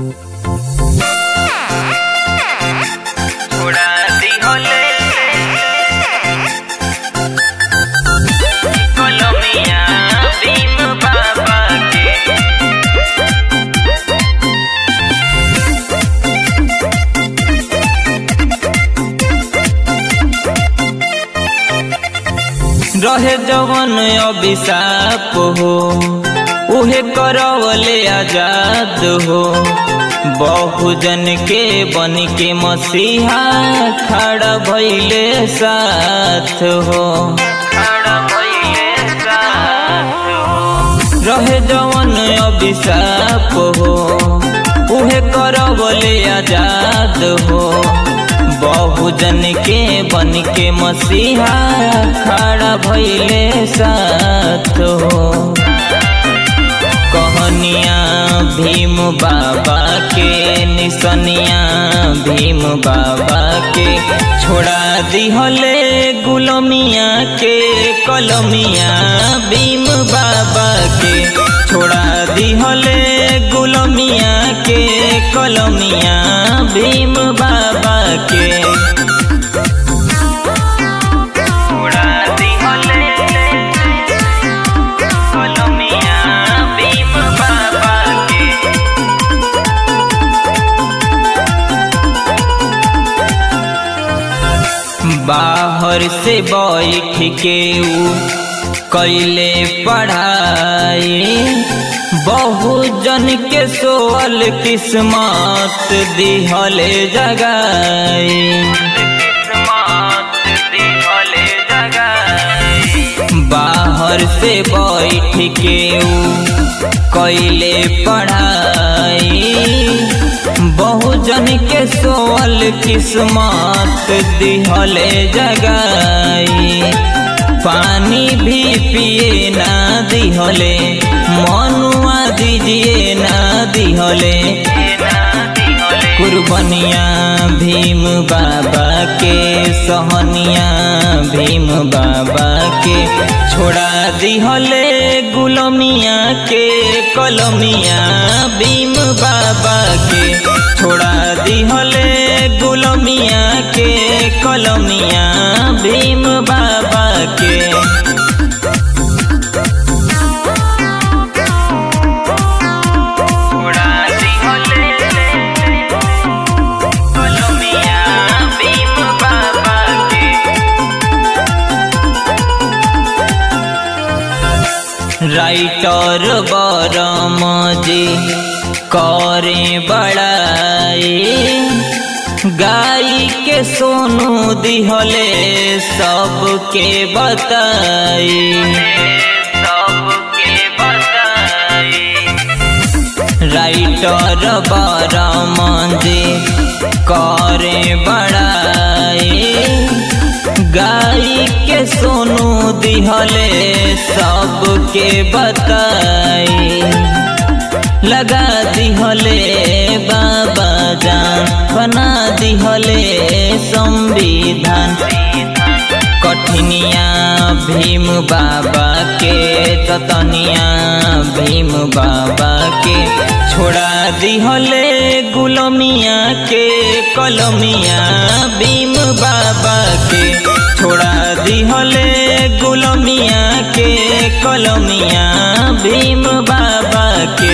उड़ा दी होले कलमिया भीम बाबा के रहे जवन अभिशाप हो उहे करवले आजाद हो बहुजन के बन के मसीहा खड़ा भइले साथ हो खड़ा भइले साथ हो रहे जवन अभिशाप हो उहे करवले आजाद हो बहुजन के बन के मसीहा खड़ा भइले साथ हो कहनिया भीम बाबा के निसनिया भीम बाबा के छोड़ा दिहले गुलमिया के कलमिया भीम बाबा के छोड़ा दिहले गुलमिया के कलमिया भीम बाबा के छोड़ा दिहले कलमिया भीम बाबा के बाहर से बैठ के ऊ कैले पढ़ाई बहुजन के सोअल किस्मत दिहले जगाई किस्मत दिहले जगाई बाहर से बैठ के ऊ कैले पढ़ाई बहुजन के सोअल किस्मत दिहले जगाई पानी भी पिए ना दिहले मनुआ दीजिए ना दिहले कुर्बनिया भीम बाबा के सहनिया भीम बाबा के छोड़ा दिहले गुलमिया के कलमिया भीम बाबा के छोड़ा दिहले गुलमिया के कलमिया भीम बाबा के छोड़ा दिहले कलमिया भीम बाबा के राइटर बरम जी करे बड़ाई गाई के सोनू दिहले सबके बताई सबके बताई राइटर बरम जी करे बड़ाई गाई के सोनू दिहले सबके बताई लगा दिहले बाबा जान बना दिहले संविधान कठिनिया भीम बाबा के ततनिया भीम बाबा के छोड़ा दिहले गुलमिया के कलमिया भीम बाबा के छोड़ा दिहले गुलमिया के कलमिया भीम बाबा के